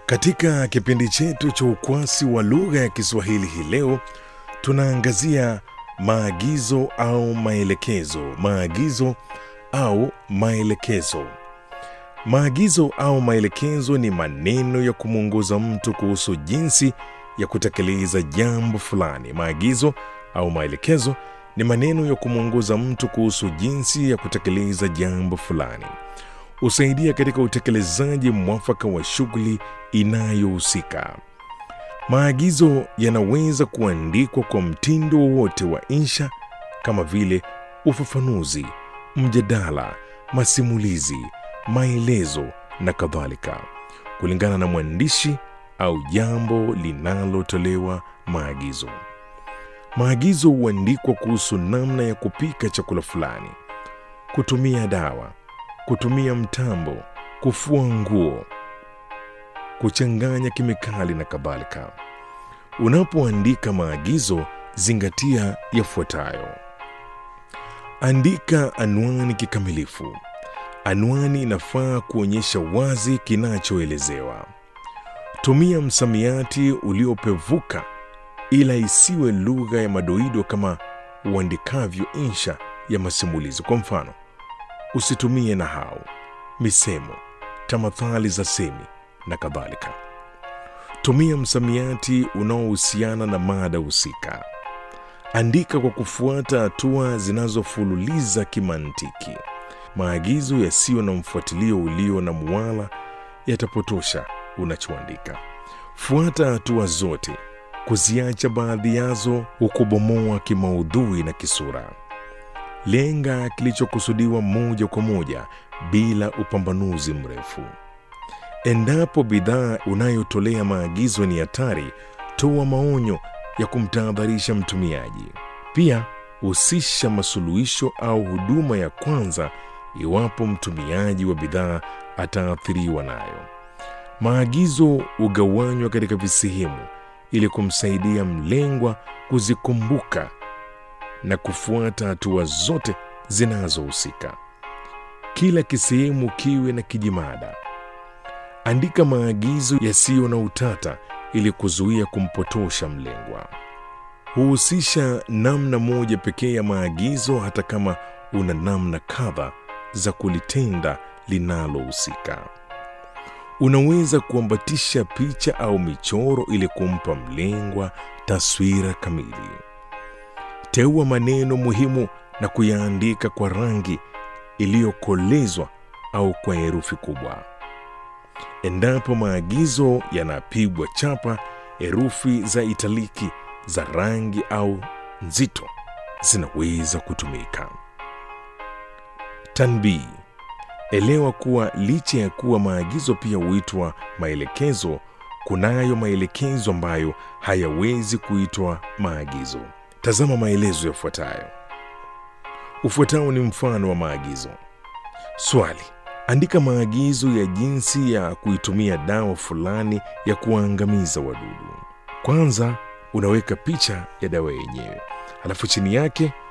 Katika kipindi chetu cha ukwasi wa lugha ya Kiswahili hii leo tunaangazia maagizo au maelekezo. Maagizo au maelekezo. Maagizo au maelekezo ni maneno ya kumwongoza mtu kuhusu jinsi ya kutekeleza jambo fulani. Maagizo au maelekezo ni maneno ya kumwongoza mtu kuhusu jinsi ya kutekeleza jambo fulani. Husaidia katika utekelezaji mwafaka wa shughuli inayohusika. Maagizo yanaweza kuandikwa kwa mtindo wowote wa insha kama vile ufafanuzi, mjadala, masimulizi, maelezo na kadhalika, kulingana na mwandishi au jambo linalotolewa maagizo. Maagizo huandikwa kuhusu namna ya kupika chakula fulani, kutumia dawa, kutumia mtambo, kufua nguo, kuchanganya kemikali na kadhalika. Unapoandika maagizo, zingatia yafuatayo: andika anwani kikamilifu. Anwani inafaa kuonyesha wazi kinachoelezewa. Tumia msamiati uliopevuka, ila isiwe lugha ya madoido kama uandikavyo insha ya masimulizi. Kwa mfano, usitumie nahau, misemo, tamathali za semi na kadhalika. Tumia msamiati unaohusiana na mada husika. Andika kwa kufuata hatua zinazofululiza kimantiki. Maagizo yasiyo na mfuatilio ulio na muwala yatapotosha unachoandika. Fuata hatua zote, kuziacha baadhi yazo hukubomoa kimaudhui na kisura. Lenga kilichokusudiwa moja kwa moja bila upambanuzi mrefu. Endapo bidhaa unayotolea maagizo ni hatari, toa maonyo ya kumtahadharisha mtumiaji. Pia husisha masuluhisho au huduma ya kwanza iwapo mtumiaji wa bidhaa ataathiriwa nayo. Maagizo hugawanywa katika visehemu ili kumsaidia mlengwa kuzikumbuka na kufuata hatua zote zinazohusika. Kila kisehemu kiwe na kijimada. Andika maagizo yasiyo na utata ili kuzuia kumpotosha mlengwa. Huhusisha namna moja pekee ya maagizo, hata kama una namna kadha za kulitenda linalohusika. Unaweza kuambatisha picha au michoro ili kumpa mlengwa taswira kamili. Teua maneno muhimu na kuyaandika kwa rangi iliyokolezwa au kwa herufi kubwa. Endapo maagizo yanapigwa chapa, herufi za italiki za rangi au nzito zinaweza kutumika. Tanbii: elewa kuwa licha ya kuwa maagizo pia huitwa maelekezo, kunayo maelekezo ambayo hayawezi kuitwa maagizo. Tazama maelezo yafuatayo. Ufuatao ni mfano wa maagizo. Swali: andika maagizo ya jinsi ya kuitumia dawa fulani ya kuwaangamiza wadudu. Kwanza unaweka picha ya dawa yenyewe, halafu chini yake